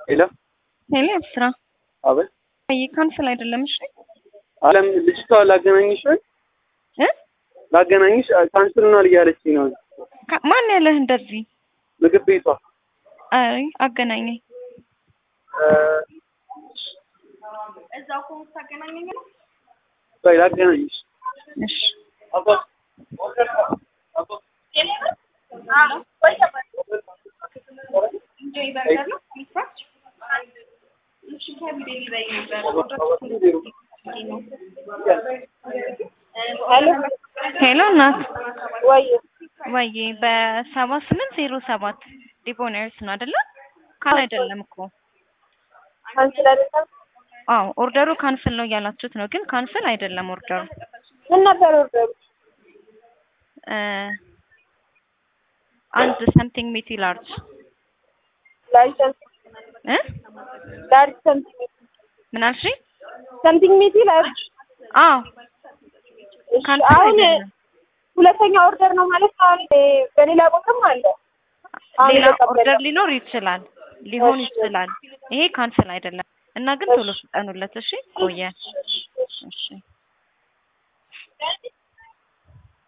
ሄሎ ሄሎ ስራ አቤት። አይ ካንስል አይደለም። እሺ አለም ልጅቷ ላገናኝሽ ወይ እ ላገናኝሽ ካንስል ሆኗል እያለችኝ ነው። ካ- ማን ያለህ እንደዚህ? ምግብ ቤቷ አይ አገናኘኝ። እ፣ ቆይ ላገናኝሽ። እሺ አባ- ሄሎ እናት ወይ ወይ በሰባ ስምንት ዜሮ ሰባት ዲቦኔርስ ነው አይደለ? ካል አይደለም እኮ ካንስል አይደለም። አዎ ኦርደሩ ካንስል ነው እያላችሁት ነው፣ ግን ካንስል አይደለም ኦርደሩ ምን ነበር ኦርደሩ? እ አንድ ሰምቲንግ ሚቲ ላርጅ ላርጅ ሰምቲንግ እ ላርጅ ሰምቲንግ ምን አልሽኝ? ሰምቲንግ ሚቲ ላርጅ። አዎ እሺ፣ ካንስል አሁን አይደለም። ሁለተኛ ኦርደር ነው ማለት ነው። አሁን በሌላ ቦታም አለ። አሁን ሌላ የተቀበለው። ኦርደር ሊኖር ይችላል ሊሆን እሺ። ይችላል። ይሄ ካንስል አይደለም እና ግን ቶሎ ፍጠኑለት። እሺ ቆየ። እሺ